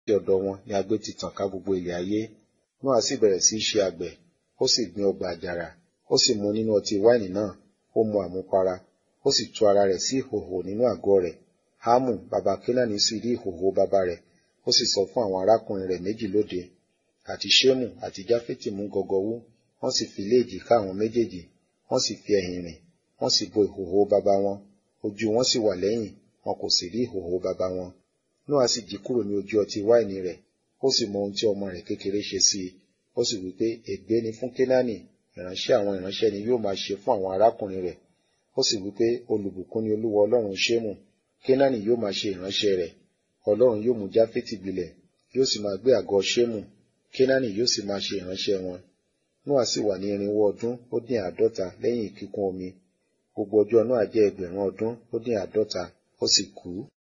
ọ̀dọ̀ wọn ni agbé ti tàn ká gbogbo ilẹ̀ ayé Nóà sì bẹ̀rẹ̀ sí í ṣe àgbẹ̀ ó sì gbin ọgbà àjàrà ó sì mu nínú ọtí wáìnì náà ó mu àmupara ó sì tú ara rẹ̀ sí ìhòhò nínú àgọ́ rẹ̀ hámù baba kénáánì sì rí ìhòhò baba rẹ̀ ó sì sọ fún àwọn arákùnrin rẹ̀ méjì lóde àti ṣémù àti jáfẹ́tì mú gọgọwú wọ́n sì fi léèjì ká àwọn méjèèjì wọ́n sì fi ẹ̀yìn rìn wọ́n sì bo ìhòhò baba wọn ojú wọn sì wà lẹ́yìn wọn kò sì rí ìhòhò baba wọn Nóà sì jí kúrò ní ojú ọtí wáìnì rẹ̀ ó sì mọ ohun tí ọmọ rẹ̀ kékeré ṣe sí i ó sì wí pé ègbé ni fún kénáánì ìránṣẹ́ àwọn ìránṣẹ́ ni yóò máa ṣe fún àwọn arákùnrin rẹ̀ ó sì wí pé olùbùkún ni olúwa ọlọ́run ṣémù kénáánì yóò máa ṣe ìránṣẹ́ rẹ̀ ọlọ́run yóò mú jáfẹ́tì gbilẹ̀ yóò sì máa gbé àgọ́ ṣémù kénáánì yóò sì máa ṣe ìránṣẹ́ wọn Nóà sì wà ní irinwó ọdún ó dín àádọ́ta lẹ́yìn ìkíkún omi gbogbo ọjọ́ Nóà jẹ́ ẹgbẹ̀rún ọdún ó dín àádọ́ta ó sì kú